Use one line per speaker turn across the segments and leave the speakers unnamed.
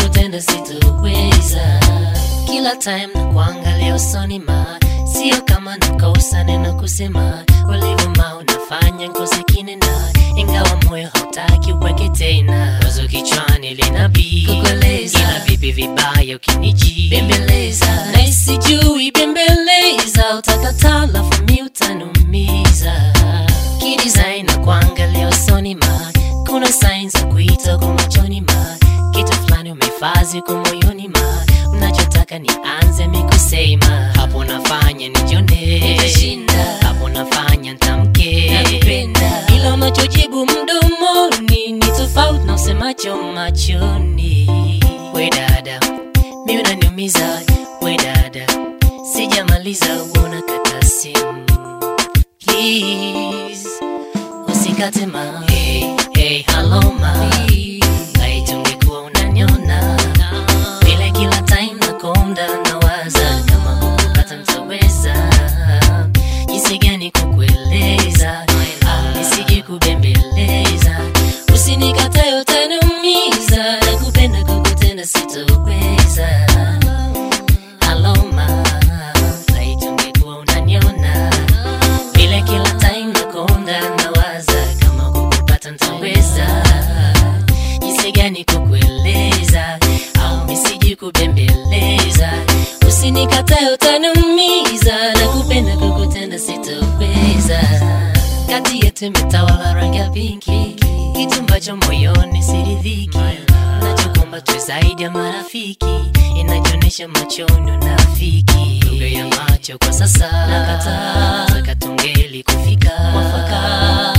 kukutenda sitoweza kila time na kuangalia usoni ma sio kama nakosa neno kusema ulivuma unafanya nkose kinena ingawa moyo hautaki uweke tena wazo kichwani linabii
Kukueleza.
ila vipi vibaya ukiniji
Bembeleza.
na isijui bembeleza utakataa lafu mi utanumiza kidesign na kuangalia usoni ma kuna sign za kuita kwa machoni ma kitu fulani umefazi kwa moyoni ma unachotaka nianze mikusema hapo nafanya nijone
Nitashinda.
hapo nafanya ntamke
Nakupenda.
ila unachojibu mdomoni ni tofauti na usemacho machoni we dada mi unaniumiza we dada sijamaliza uona kata simu please usikate ma hey, hey, hello ma aitungekuwa unaniona vile kila time nakonda nawaza kama kukupata ntaweza jinsi gani kukueleza au nisije kubembeleza usinikatae utaniumiza nakupenda kukutenda sitoweza aloma aitungekuwa unaniona vile kila time nakonda nawaza kama kukupata ntaweza jinsi gani kukueleza au misiji kubembeleza usinikatae utaniumiza na kupenda kukutenda sitoweza kati yetu imetawala rangi ya pinki kitu ambacho moyoni siridhiki nachokomba tu zaidi ya marafiki inajionyesha machoni unafiki lugha ya macho kwa sasa nakataa taka tungeli kufika mwafaka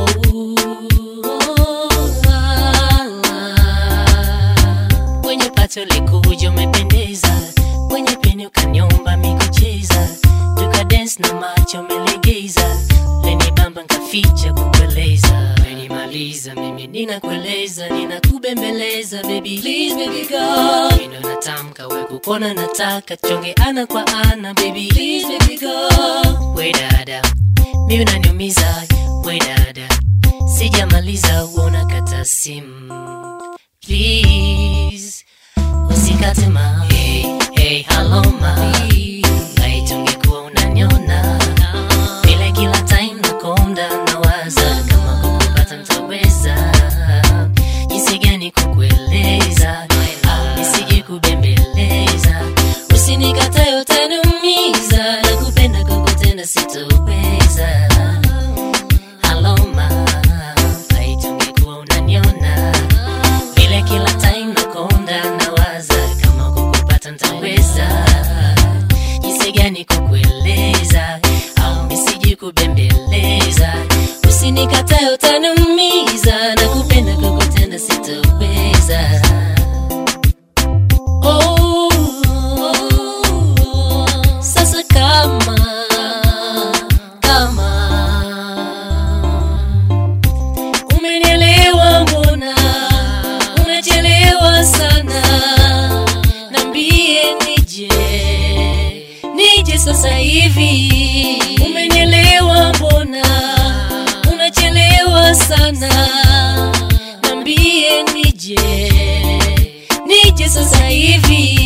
kwenye pato likuja umependeza kwenye peni ukanyomba mikucheza tukadens na macho umelegeza leni bamba nkaficha kukueleza menimaliza mimi ninakueleza ninakubembeleza baby please baby go mindo natamka we kukona nataka chonge ana kwa ana baby please baby go we dada mi unaniumiza we dada sijamaliza uona kata simu please usikate ma hey, hey, hello ma aitungekuwa unaniona vile kila time nakonda nawaza kama kukupata ntaweza jinsi gani kukueleza au nisije kubembeleza usinikatae utaniumiza na kupenda kukutenda sitoweza aloma aitungekuwa unaniona vile kila time nakonda nawaza kama kukupata ntaweza jinsi gani kukueleza au misiji kubembeleza usinikatae utaniumiza na kupenda kukutenda sitoweza Oh, sasa kama kama umenielewa mbona unachelewa sana nambie nije nije sasa hivi umenielewa mbona unachelewa sana nambie nije nije sasa hivi